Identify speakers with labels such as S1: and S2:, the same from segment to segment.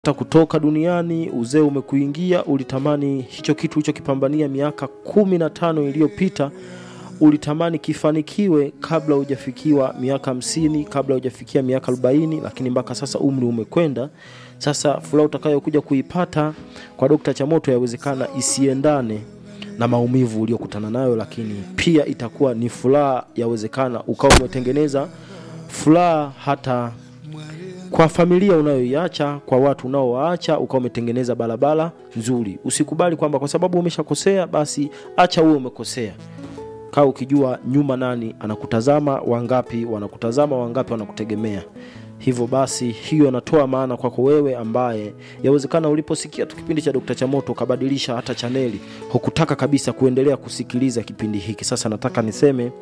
S1: hata kutoka duniani, uzee umekuingia, ulitamani hicho kitu ulichokipambania miaka kumi na tano iliyopita ulitamani kifanikiwe kabla hujafikiwa miaka hamsini, kabla hujafikia miaka arobaini, lakini mpaka sasa umri umekwenda. Sasa furaha utakayokuja kuipata kwa Dokta Chamoto yawezekana isiendane na maumivu uliokutana nayo, lakini pia itakuwa ni furaha, yawezekana ukawa umetengeneza furaha hata kwa familia unayoiacha, kwa watu unaowaacha, ukawa umetengeneza barabara nzuri. Usikubali kwamba kwa sababu umeshakosea basi acha uwe umekosea. Kaa ukijua nyuma nani anakutazama, wangapi wanakutazama, wangapi wanakutegemea. Hivyo basi, hiyo inatoa maana kwako wewe ambaye yawezekana uliposikia tu kipindi cha Dokta Chamoto ukabadilisha hata chaneli, hukutaka kabisa kuendelea kusikiliza kipindi hiki. Sasa nataka niseme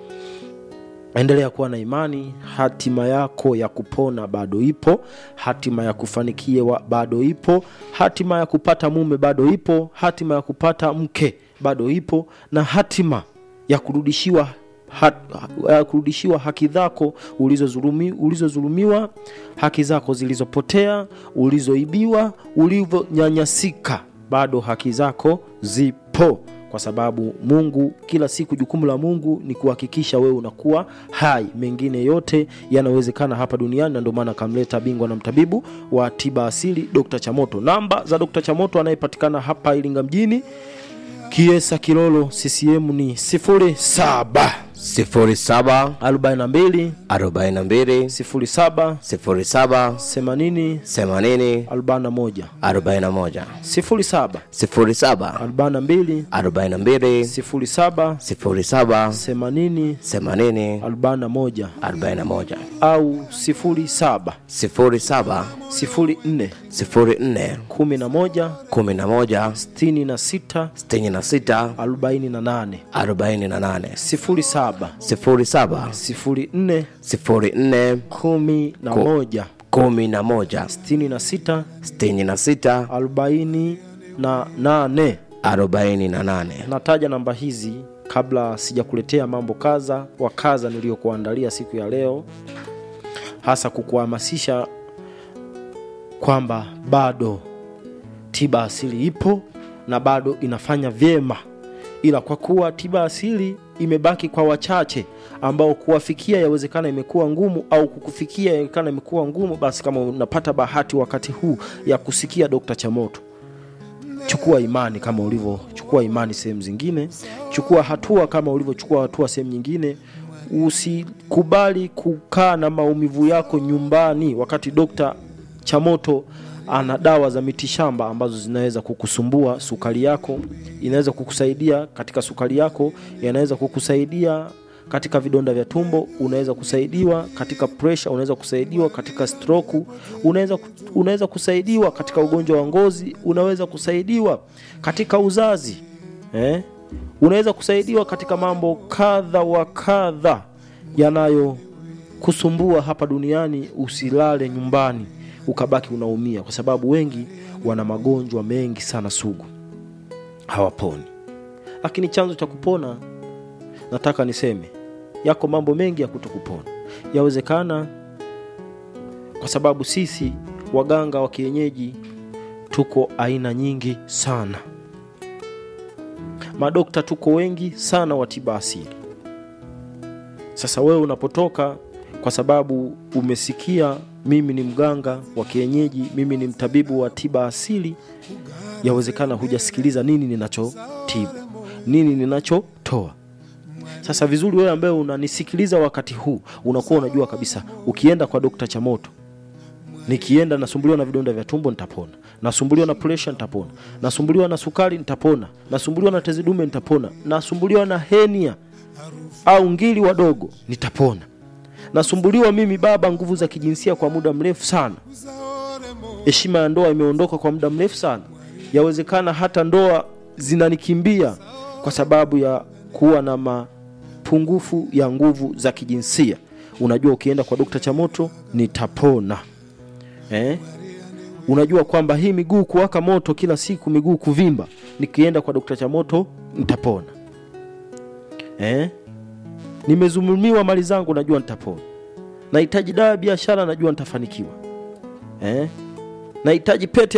S1: endelea kuwa na imani. Hatima yako ya kupona bado ipo, hatima ya kufanikiwa bado ipo, hatima ya kupata mume bado ipo, hatima ya kupata mke bado ipo, na hatima ya kurudishiwa ha, ya kurudishiwa haki zako ulizozulumi, ulizozulumiwa, haki zako zilizopotea, ulizoibiwa, ulivyonyanyasika, bado haki zako zipo kwa sababu Mungu kila siku, jukumu la Mungu ni kuhakikisha wewe unakuwa hai. Mengine yote yanawezekana hapa duniani, na ndio maana akamleta bingwa na mtabibu wa tiba asili Dr. Chamoto. Namba za Dr. Chamoto anayepatikana hapa Iringa mjini, Kiesa Kilolo, CCM ni 07
S2: sifuri saba
S1: 42
S2: arobaini na mbili
S1: 07
S2: sifuri saba
S1: 80
S2: themanini
S1: 41
S2: arobaini na moja
S1: 07
S2: sifuri saba
S1: 42
S2: arobaini na mbili
S1: 07
S2: sifuri saba
S1: 80
S2: themanini
S1: 41
S2: arobaini na moja
S1: au 07
S2: sifuri saba
S1: 04
S2: sifuri nne
S1: 11
S2: kumi na moja
S1: 66
S2: sitini na sita
S1: 48
S2: arobaini na nane
S1: 07
S2: sifuri saba
S1: 04
S2: sifuri nne
S1: 11
S2: kumi na moja
S1: 66
S2: sitini na sita
S1: 48
S2: arobaini na nane
S1: nataja namba hizi kabla sijakuletea mambo kadha wa kadha niliyokuandalia siku ya leo hasa kukuhamasisha kwamba bado tiba asili ipo na bado inafanya vyema ila kwa kuwa tiba asili imebaki kwa wachache ambao kuwafikia yawezekana imekuwa ngumu au kukufikia yawezekana imekuwa ngumu basi kama unapata bahati wakati huu ya kusikia dokta chamoto chukua imani kama ulivyochukua imani sehemu zingine chukua hatua kama ulivyochukua hatua sehemu nyingine usikubali kukaa na maumivu yako nyumbani wakati dokta chamoto ana dawa za mitishamba ambazo zinaweza kukusumbua sukari yako inaweza kukusaidia katika sukari yako yanaweza kukusaidia katika vidonda vya tumbo unaweza kusaidiwa katika presha unaweza kusaidiwa katika stroku unaweza, unaweza kusaidiwa katika ugonjwa wa ngozi unaweza kusaidiwa katika uzazi eh? unaweza kusaidiwa katika mambo kadha wa kadha yanayokusumbua hapa duniani usilale nyumbani ukabaki unaumia kwa sababu wengi wana magonjwa mengi sana sugu hawaponi lakini chanzo cha kupona nataka niseme yako mambo mengi ya kutokupona yawezekana kwa sababu sisi waganga wa kienyeji tuko aina nyingi sana madokta tuko wengi sana wa tiba asili sasa wewe unapotoka kwa sababu umesikia mimi ni mganga wa kienyeji mimi ni mtabibu wa tiba asili yawezekana hujasikiliza nini ninachotibu nini ninachotoa sasa vizuri wewe ambaye unanisikiliza wakati huu unakuwa unajua kabisa ukienda kwa dokta chamoto nikienda nasumbuliwa na vidonda vya tumbo nitapona nasumbuliwa na presha nitapona nasumbuliwa na sukari nitapona nasumbuliwa na tezi dume nitapona nasumbuliwa na henia au ngili wadogo nitapona nasumbuliwa mimi baba nguvu za kijinsia kwa muda mrefu sana heshima ya ndoa imeondoka kwa muda mrefu sana yawezekana hata ndoa zinanikimbia kwa sababu ya kuwa na mapungufu ya nguvu za kijinsia unajua ukienda kwa dokta chamoto nitapona eh? unajua kwamba hii miguu kuwaka moto kila siku miguu kuvimba nikienda kwa dokta chamoto nitapona eh? nimezulumiwa mali zangu najua nitapona nahitaji dawa ya biashara najua nitafanikiwa eh? nahitaji pete